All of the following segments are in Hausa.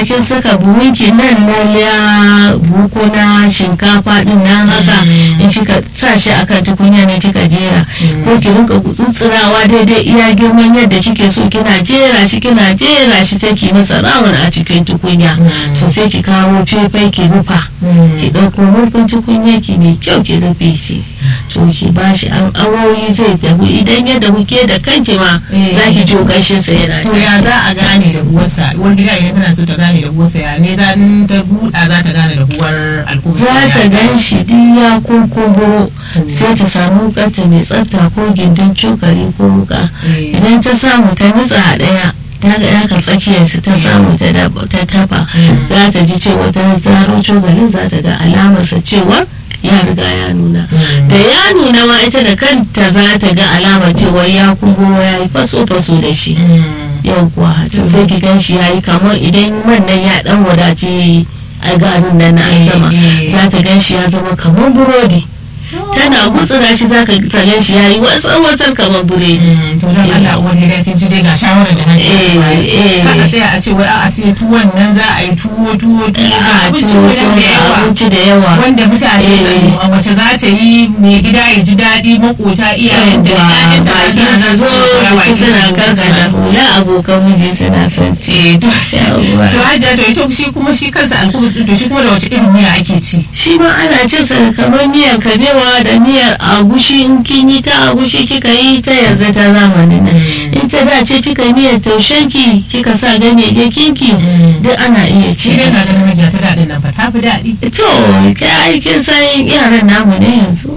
kin saka buhunki nan na ya buko na shinkafa din nan haka in kika sa shi akan tukunya ne kika jera ko ki rinka tsutsurawa daidai iya girman yadda kike so kina jera shi kina jera shi sai ki masa rawun a cikin tukunya to sai ki kawo fefai ki rufa ki ɗauko murfin tukunya ki mai kyau ki rufe shi to ki bashi an awoyi zai dahu idan ya dahu ke da kanki ma za ki jo gashin sa yana to ya za a gane da buwarsa uwar gida idan tana so ta gane da buwarsa ya ne za ta buɗa za ta gane da buwar alkubus za ta gan shi duk ya kurkuburo sai ta samu wukarta mai tsafta ko gindin cokali ko wuka idan ta samu ta nutsa a ɗaya ta ga yaka tsakiyarsu ta samu ta taba za ta ji cewa ta zaro cogalin za ta ga alamarsa cewa ya riga ya nuna da ya nuna ma ita da kanta za ta ga alamar cewa ya kumburo ya yi faso-faso da shi yau kuwa to sai ki gan shi ya yi kamar idan man nan ya dan wadace a garin nan na an gama za ta gan shi ya zama kamar burodi tana gutsura shi za ka tsagen shi ya yi wasan wasan kamar buredi. to don Allah uwar gida kin ji dai ga shawarar da hanci ka tsaya a ce wai a sai tuwon nan za a yi tuwo tuwo tuwo ga abinci wajen da yawa abinci da yawa wanda mutane a wace za ta yi mai gida ya ji daɗi makota iyayen da ƴaƴan da baki su zo su ci suna karkada hula abokan miji suna son ci to hajiya to ito shi kuma shi kansa alkubus to shi kuma da wace irin miya ake ci shi ma ana cin sa kamar miyan kabewa da miyar agushi in kin yi ta agushi kika yi ta yanzu ta zamanin nan in ta dace kika yi miyar taushenki kika sa ganyayyakin ki duk ana iya ci shi dai na ganin hajiya ta daɗin nan fa ta fi daɗi to kai aikin san yaran namu ne yanzu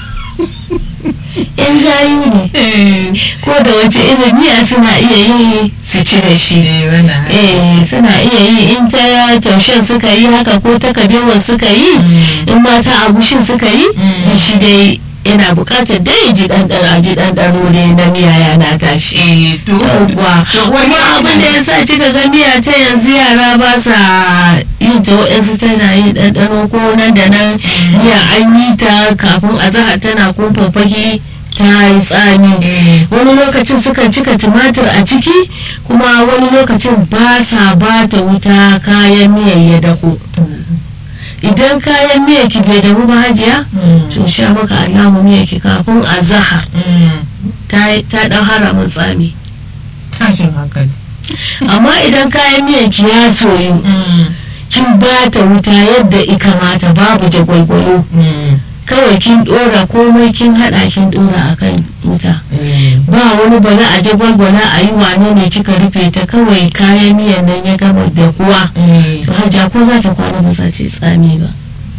yan gayu ne ko da wace irin miya suna iya yi su ci da shi eh suna iya yi in ta taushen suka yi haka ko ta kabewar suka yi in ma ta agushin suka yi da shi dai yana bukatar dai ji ɗanɗano ji ɗanɗano ne na miya yana tashi yauwa kuma abin da ya sa kika ga miya ta yanzu yara ba sa yin ta waɗansu tana yin ɗanɗano ko nan da nan miya an yi ta kafin a zaha tana kumfa fage ta yi tsami wani lokacin sukan cika tumatir a ciki kuma wani lokacin ba sa ba ta wuta kayan miyan ya dako idan kayan miya ki bai dahu ba hajiya to sha maka alamu miya ki kafin a zaha ta dan haramin tsami tashin hankali amma idan kayan miyan ki ya soyu kin ba ta wuta yadda ikamata babu jagwalgwalo kawai kin dora komai kin hada kin dora akan wuta ba wani bala a jagwalgwala a yi wane ne kika rufe ta kawai kayan miyan nan ya gama da kuwa to hajja ko za ta kwana ba za ta tsami ba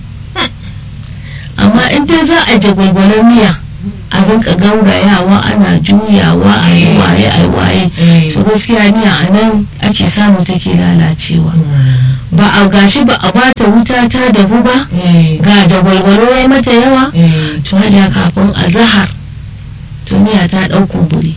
amma in dai za a jagwalgwalar miya a rinka gaurayawa ana juyawa a yi waye a waye to gaskiya miya a nan ake samu take lalacewa ba a gashi ba a bata wuta ta dahu ba ga jagwalgwalo ya mata yawa to haja kafin a zahar to miya ta ɗau kumburi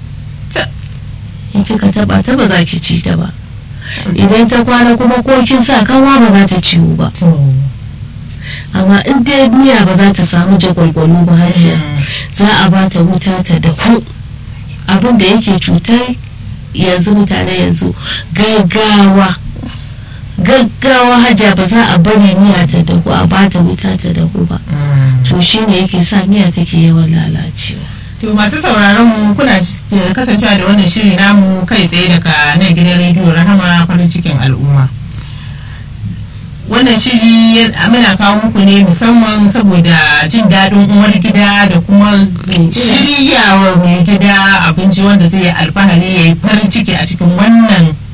in kika taba ta ba za ki ci ta ba idan ta kwana kuma ko kin sa kanwa ba za ta ciwo ba amma in dai miya ba za ta samu jagwalgwalo ba hajiya za a ba ta wuta ta dahu abin da yake cutar yanzu mutane yanzu gaggawa gaggawa hajiya ba za a bari miya ta dahu a ba ta wuta ta dahu ba to shine yake sa miya take yawan lalacewa To masu sauraron mu kuna kasancewa da wannan shiri namu kai tsaye daga nan gidan rediyo Rahama farin cikin al'umma. Wannan shiri muna kawo muku ne musamman saboda jin daɗin uwar gida da kuma shiryawa mai gida abinci wanda zai yi alfahari ya yi farin ciki a cikin wannan